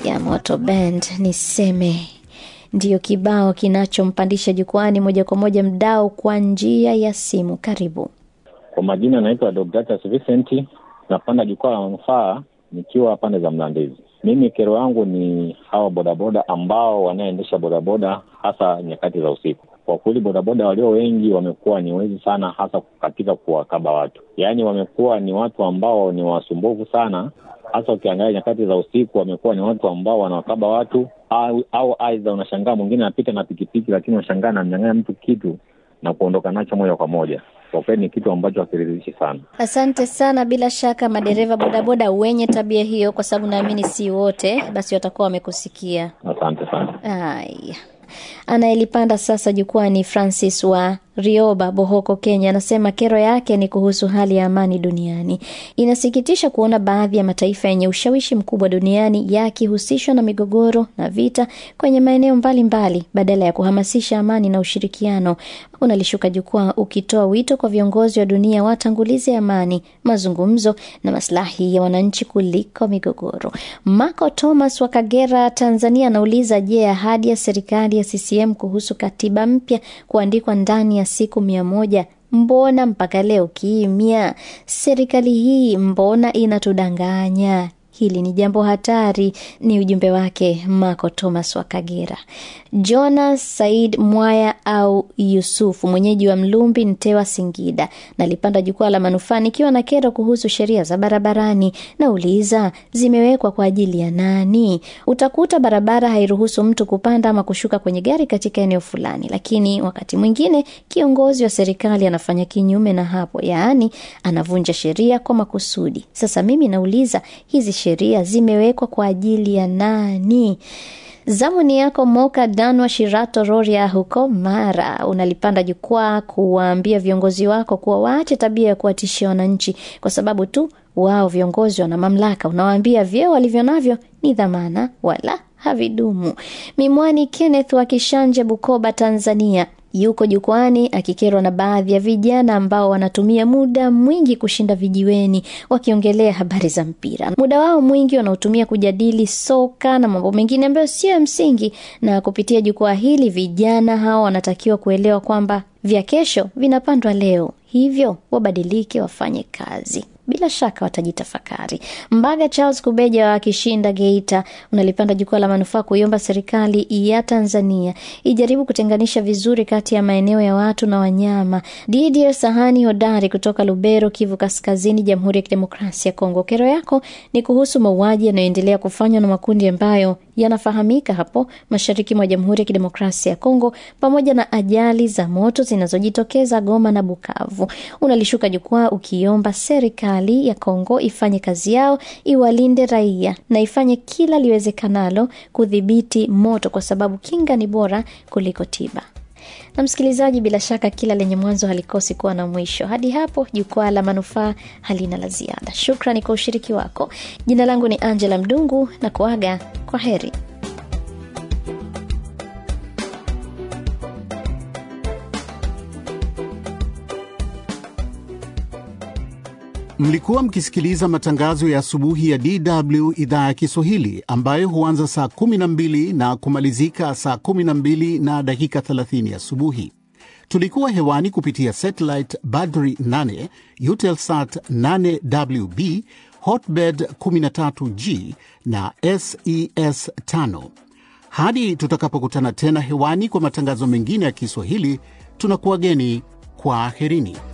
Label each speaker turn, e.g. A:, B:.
A: ya Moto Band niseme ndiyo kibao kinachompandisha jukwani moja kwa moja mdao kwa njia ya simu. Karibu.
B: Kwa majina anaitwa Deodatus Vincent, napanda jukwaa la manufaa nikiwa pande za Mlandizi. Mimi kero yangu ni hawa bodaboda ambao wanaendesha bodaboda hasa nyakati za usiku. Kwa kweli bodaboda walio wengi wamekuwa ni wezi sana, hasa katika kuwakaba watu, yaani wamekuwa ni watu ambao ni wasumbufu sana, hasa ukiangalia nyakati za usiku, wamekuwa ni watu ambao wanawakaba watu au, au aidha unashangaa mwingine anapita na pikipiki, lakini unashangaa anamnyang'anya mtu kitu na kuondoka nacho moja kwa moja. Kwa kweli ni kitu ambacho hakiridhishi sana.
A: Asante sana. Bila shaka madereva bodaboda wenye tabia hiyo, kwa sababu naamini si wote, basi watakuwa wamekusikia.
B: Asante sana.
A: Haya, anayelipanda sasa jukwani Francis wa Rioba, Bohoko, Kenya, anasema kero yake ni kuhusu hali ya amani duniani. Inasikitisha kuona baadhi ya mataifa yenye ushawishi mkubwa duniani yakihusishwa na migogoro na vita kwenye maeneo mbalimbali badala ya kuhamasisha amani na ushirikiano. Unalishuka jukwaa ukitoa wito kwa viongozi wa dunia watangulize amani, mazungumzo na maslahi ya wananchi kuliko migogoro. Marco Thomas wa Kagera, Tanzania, anauliza je, ahadi ya serikali ya CCM kuhusu katiba mpya kuandikwa ndani ya siku mia moja mbona mpaka leo kimya? Serikali hii mbona inatudanganya? Hili ni jambo hatari. Ni ujumbe wake Marco Thomas wa Kagera. Jonas Said Mwaya au Yusufu, mwenyeji wa Mlumbi, Ntewa, Singida, nalipanda jukwaa la manufaa nikiwa na kero kuhusu sheria za barabarani. Nauliza, zimewekwa kwa ajili ya nani? Utakuta barabara hairuhusu mtu kupanda ama kushuka kwenye gari katika eneo fulani, lakini wakati mwingine kiongozi wa serikali anafanya kinyume na hapo, yaani anavunja sheria kwa makusudi. Sasa mimi nauliza, hizi sheria zimewekwa kwa ajili ya nani? Zamu ni yako Moka Danwa Shirato Roria huko Mara, unalipanda jukwaa kuwaambia viongozi wako kuwa waache tabia ya kuwatishia wananchi kwa sababu tu wao viongozi wana mamlaka. Unawaambia vyeo walivyo navyo ni dhamana wala havidumu. Mimwani Kenneth wa Kishanje, Bukoba, Tanzania yuko jukwani akikerwa na baadhi ya vijana ambao wanatumia muda mwingi kushinda vijiweni wakiongelea habari za mpira. Muda wao mwingi wanaotumia kujadili soka na mambo mengine ambayo sio ya msingi, na kupitia jukwaa hili vijana hao wanatakiwa kuelewa kwamba vya kesho vinapandwa leo, hivyo wabadilike, wafanye kazi bila shaka watajitafakari. Mbaga Charles Kubeja wa Kishinda, Geita, unalipanda jukwaa la manufaa kuiomba serikali ya Tanzania ijaribu kutenganisha vizuri kati ya maeneo ya watu na wanyama. Didier Sahani Hodari kutoka Lubero, Kivu Kaskazini, Jamhuri ya Kidemokrasia ya Kongo, kero yako ni kuhusu mauaji yanayoendelea kufanywa na makundi ambayo yanafahamika hapo mashariki mwa Jamhuri ya Kidemokrasia ya Kongo, pamoja na ajali za moto zinazojitokeza Goma na Bukavu. Unalishuka jukwaa ukiomba serikali ya Kongo ifanye kazi yao, iwalinde raia na ifanye kila liwezekanalo kudhibiti moto, kwa sababu kinga ni bora kuliko tiba. Na msikilizaji, bila shaka kila lenye mwanzo halikosi kuwa na mwisho. Hadi hapo jukwaa la manufaa halina la ziada. Shukrani kwa ushiriki wako. Jina langu ni Angela Mdungu na kuaga kwa heri.
C: Mlikuwa mkisikiliza matangazo ya asubuhi ya DW idhaa ya Kiswahili ambayo huanza saa 12 na kumalizika saa 12 na dakika 30 asubuhi. Tulikuwa hewani kupitia satellite Badri 8, Eutelsat 8WB, Hotbird 13G na SES 5. Hadi tutakapokutana tena hewani kwa matangazo mengine ya Kiswahili, tunakuwageni kwa aherini.